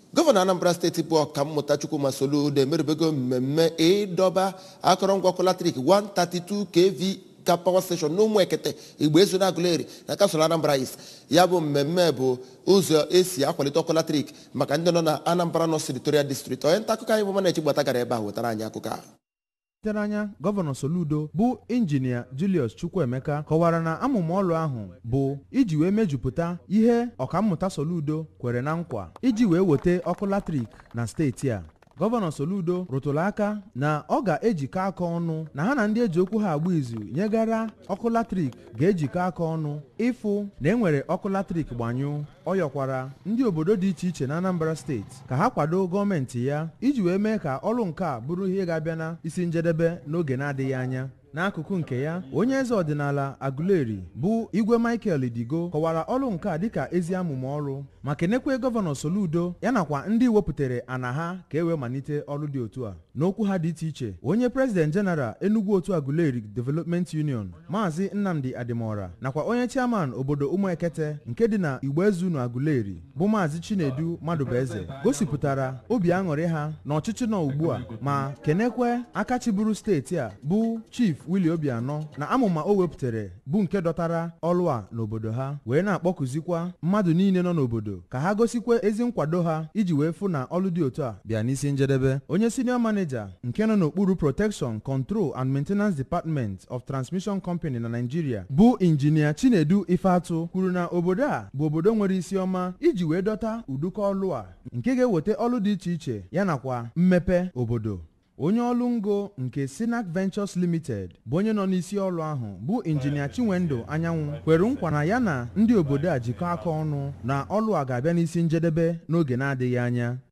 gọvanọ anambra steeti bụ ọkammụta chukwuma soludo emerubego mmemme ịdọba akọrọngwa ọkụ latrik 132 kv ka pawa steshọn n'ụmụ ekete igbo ezu na agụleri na kasụl anambra east ya bụ mmemme bụ ụzọ esi akwalite ọkụ latrik maka ndị nọ na anambra nọ senatorial district onye nta akụkọ anyị bụ mana echigbata gara ebe a wetara anyị akụkọ a tere anya gọvanọ soludo bụ injinia julius chukwuemeka kọwara na amụma ọlụ ahụ bụ iji wee mejupụta ihe ọkammụta soludo kwere na nkwa iji wee weta ọkụ latrik na steeti a gọvanọ soludo rụtụrụ aka na ọ ga-ejikọ aka ọnụ na ha na ndị eji okwu ha agba izu nyegara ọkụ latrik ga-ejikọ aka ọnụ ịfụ na enwere ọkụ latrik gbanyụ ọ yọkwara ndị obodo dị iche iche na anambra steeti ka ha kwado gọọmenti ya iji wee mee ka ọrụ nke a bụrụ ihe ga-abịa na isi njedebe n'oge na-adịghị anya n'akụkụ nke ya onye eze ọdịnala aguleri bụ igwe michael digo kọwara ọrụ nke a dịka ezi amụma ọrụ ma kenekwe gọvanọ soludo ya nakwa ndị wepụtara ana ha ka e wee malite ọrụ dị otu a n'okwu ha dị iche iche onye prezident jeneral enugu otu aguleri development union maazị nnamdi adimora nakwa onye chairman obodo ụmụekete nke dị na igboezu na aguleri bụ maazị chinedu madụbeze gosipụtara obi aṅụrị ha na ọchịchị nọ ugbu a ma kenekwe aka chịburu steeti a bụ chief willie obianọ na amụma o wepụtara bụ nke dọtara ọlụ a n'obodo ha wee na-akpọkụzikwa mmadụ niile nọ n'obodo ka ha gosikwa ezi nkwado ha iji wee fụ na ọlụ dị otu a bịa n'isi njedebe onye senior manager nke nọ n'okpuru protection control and maintenance department of transmission company na nigeria bụ injinia chinedu ifeatụ kwuru na obodo a bụ obodo nwere isi ọma iji wee dọta ụdụkọ ọlụ a nke ga-eweta ọlụ dị iche iche ya nakwa mmepe obodo onye ọrụ ngo nke sinac ventures limited bụ onye nọ n'isi ọrụ ahụ bụ injinia chinwendu anyanwụ kwere nkwa na ya na ndị obodo a jikọ aka ọnụ na ọrụ a ga-abịa n'isi njedebe n'oge na-adịghị anya